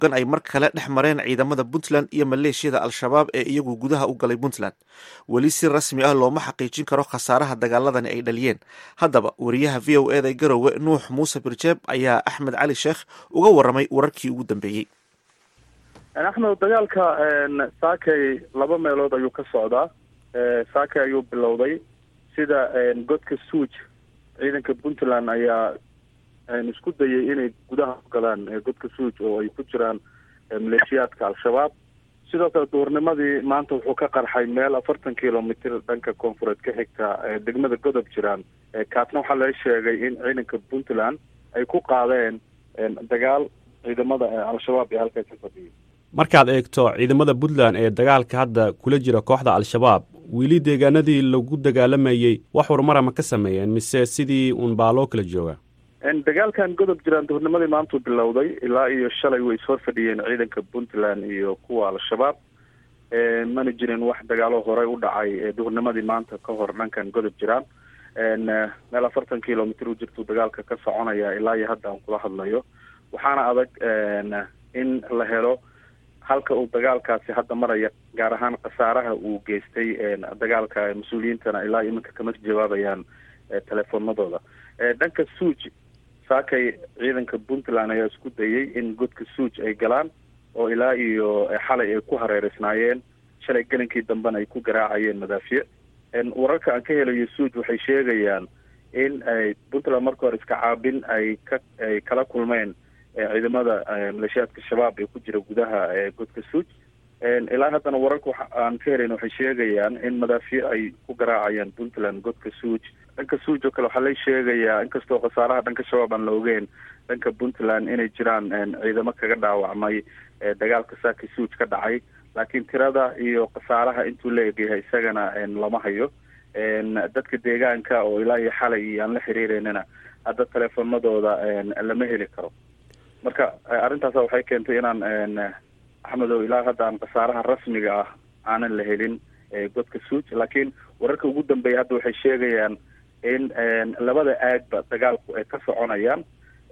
xoogan ay mar kale dhex mareen ciidamada puntland iyo maleeshiyada al-shabaab ee iyagu gudaha u galay puntland weli si rasmi ah looma xaqiijin karo khasaaraha dagaaladani ay dhaliyeen haddaba wariyaha v o eda garowe nuux muuse birjeeb ayaa axmed cali sheekh uga waramay wararkii ugu dambeeyey axmed dagaalka saakay laba meelood ayuu ka socdaa saakay ayuu bilowday sida godka suuj ciidanka puntland ayaa isku dayay inay gudaha u galaan godka suuj oo ay ku jiraan maleeshiyaadka al-shabaab sidoo kale duurnimadii maanta wuxuu ka qarxay meel afartan kilomitr dhanka koonfureed ka xigta degmada godob jiraan kaasna waxaa laga sheegay in ciidanka puntland ay ku qaadeen dagaal ciidamada al-shabaab ee halkaas ka fadhiyay markaad eegto ciidamada puntland ee dagaalka hadda kula jira kooxda al-shabaab weli deegaanadii lagu dagaalamayey wax horumara ma ka sameeyeen mise sidii uun baa loo kala jooga dagaalkan godob jiraan duhurnimadii maantuu bilowday ilaa iyo shalay way ishor fadhiyeen ciidanka puntland iyo kuwa al-shabaab mana jirin wax dagaalo horey u dhacay duhurnimadii maanta ka hor dhankan godob jiraan meel afartan kilomitr u jirtuu dagaalka ka soconaya ilaa iyo hadda aan kula hadlayo waxaana adag in la helo halka uu dagaalkaasi hadda maraya gaar ahaan khasaaraha uu geystay dagaalka mas-uuliyiintana ilaa iminka kama jawaabayaan telefoonadooda dhanka suuj saakay ciidanka puntland ayaa isku dayay in godka suuj ay galaan oo ilaa iyo xalay ay ku hareereysnaayeen shalay gelinkii dambena ay ku garaacayeen madaafiic wararka aan ka helayo suuj waxay sheegayaan in ay puntland marka hore iska caabin ay ka ay kala kulmeen ciidamada maleeshiyaadka shabaab ee ku jira gudaha godka suuj ilaa haddana wararka aan ka helayn waxay sheegayaan in madaafiic ay ku garaacayaan puntland godka suuj dhanka suuj oo kale waxaa la sheegayaa inkastoo khasaaraha dhanka shabaab aan la ogeyn dhanka puntland inay jiraan ciidamo kaga dhaawacmay dagaalka saaki suuj ka dhacay laakiin tirada iyo khasaaraha intuu la egyahay isagana lama hayo dadka deegaanka oo ilaa iyo xalay aan la xiriireynana hadda teleefonadooda lama heli karo marka arrintaas waxay keentay inaan axmedow ilaa hadda aan khasaaraha rasmiga ah aanan la helin godka suuj laakiin wararka ugu dambeeya hadda waxay sheegayaan in labada aagba dagaalku ay ka soconayaan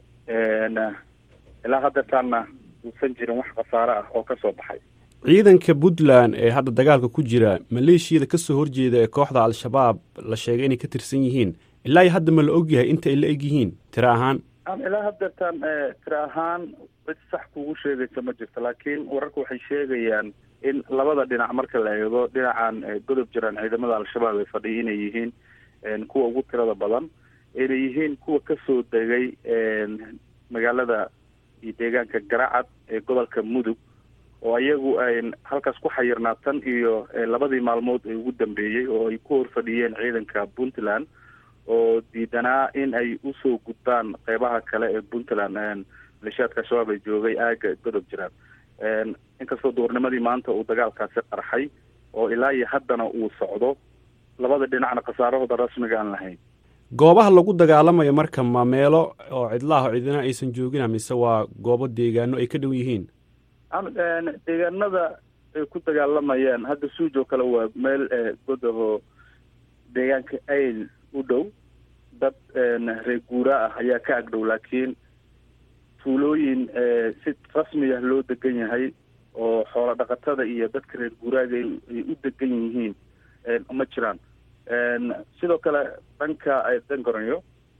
ilaa haddataanna uusan jirin wax khasaare ah oo kasoo baxay ciidanka puntland ee hadda dagaalka ku jira maleeshiyada kasoo horjeeda ee kooxda al-shabaab la sheegay inay ka tirsan yihiin ilaa iyo hadda ma la ogyahay inta ay la eg yihiin tiro ahaan ilaa haddeertaan tiro ahaan cid sax kugu sheegaysa ma jirto laakiin wararka waxay sheegayaan in labada dhinac marka la eego dhinacan godob jiraan ciidamada al-shabaab ay fadhiya inay yihiin kuwa ugu tirada badan inay yihiin kuwa kasoo degay magaalada iyo deegaanka garacad ee gobolka mudug oo iyagu ay halkaas ku xayirnaa tan iyo labadii maalmood ee ugu dambeeyey oo ay ku horfadhiyeen ciidanka puntland oo diidanaa in ay usoo gudbaan qeybaha kale ee puntland maleeshiyaadka al-shabaab ay joogay aaga godob jiraan inkastoo duurnimadii maanta uu dagaalkaasi qarxay oo ilaa iyo haddana uu socdo labada dhinacna khasaarahooda rasmiga aan lahayn goobaha lagu dagaalamayo marka ma meelo oo cidlaaho cidina aysan joogina mise waa goobo deegaano ay ka dhow yihiin deegaanada ay ku dagaalamayaan hadda suuj oo kale waa meel godaho deegaanka ayl u dhow dad reer guura ah ayaa ka agdhow laakiin tuulooyin si rasmi ah loo degan yahay oo xoolo dhaqatada iyo dadka reer guuraaga ay u degan yihiin ma jiraan sidoo kale dhanka dangoranyo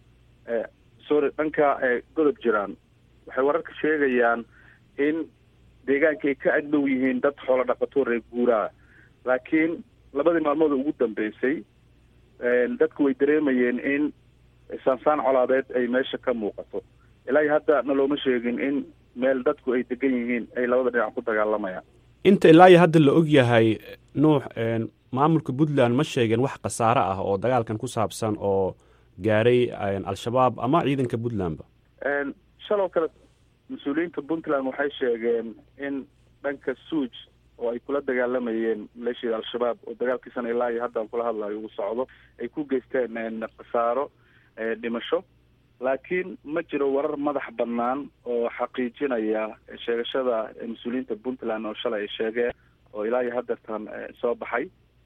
sorry dhanka godob jiraan waxay wararka sheegayaan in deegaanka ay ka agdhow yihiin dad xoolo dhaqato reer guuraa laakiin labadii maalmood ugu dambeysay dadku way dareemayeen in saansaan colaadeed ay meesha ka muuqato ilaa iyo hadda na looma sheegin in meel dadku ay degan yihiin ay labada dhinac ku dagaalamayaan inta ilaa iyo hadda la og yahay nuux maamulka puntland ma sheegeen wax khasaare ah oo dagaalkan ku saabsan oo gaaray al-shabaab ama ciidanka puntlandba shaloo kale mas-uuliyiinta puntland waxay sheegeen in dhanka suuj oo ay kula dagaalamayeen maleeshiyada al-shabaab oo dagaalkiisana ilaa iyo hadda aan kula hadlayo uu socdo ay ku geysteen khasaaro dhimasho laakiin ma jiro warar madax bannaan oo xaqiijinaya sheegashada mas-uuliyiinta puntland oo shalay ay sheegeen oo ilaa iyo haddeertan soo baxay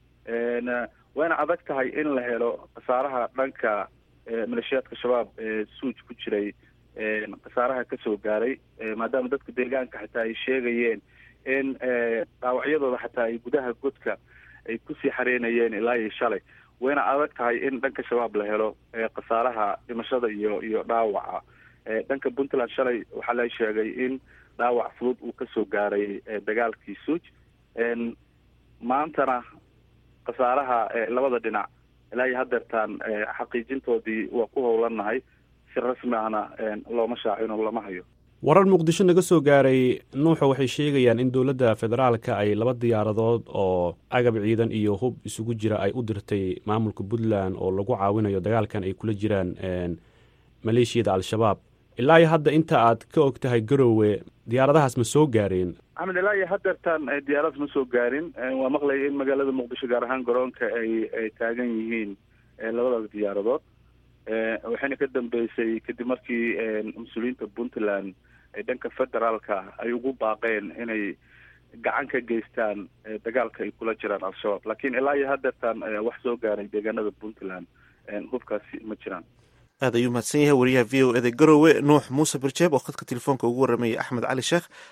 wayna adag tahay in la helo khasaaraha dhanka maleeshiyaadka shabaab ee suuj ku jiray khasaaraha kasoo gaaray maadaama dadka deegaanka xataa ay sheegayeen in dhaawacyadooda xataa ay gudaha godka ay kusii xareynayeen ilaa iyo shalay wayna adag tahay in dhanka shabaab la helo khasaaraha dhimashada iyo iyo dhaawaca dhanka puntland shalay waxaa la sheegay in dhaawac fudud uu kasoo gaaray dagaalkii suuj maantana khasaaraha labada dhinac ilaa iyo hadeertaan xaqiijintoodii waa ku howlanahay si rasmi ahna looma shaacino lama hayo warar muqdisho naga soo gaaray nuuxa waxay sheegayaan in dowladda federaalka ay laba diyaaradood oo agab ciidan iyo hub isugu jira ay u dirtay maamulka puntland oo lagu caawinayo dagaalkan ay kula jiraan maleeshiyada al-shabaab ilaa iyo hadda inta aad ka og tahay garowe diyaaradahaas ma soo gaareen axmed ilaa iyo hadeertaan diyaarad ma soo gaarin waa maqlaya in magaalada muqdisho gaar ahaan garoonka ay ay taagan yihiin labadaas diyaaradood waxayna ka dambeysay kadib markii mas-uuliyiinta puntland ee dhanka federaalka ay ugu baaqeen inay gacan ka geystaan dagaalka ay kula jiraan al-shabaab laakiin ilaa iyo hadeertaan wax soo gaaray deegaanada puntland hubkaasi ma jiraan aad ayuu mahadsan yahay wariyaha v o eda garowe nuux muuse birjeeb oo khadka telefoonka ugu warramayay axmed cali sheekh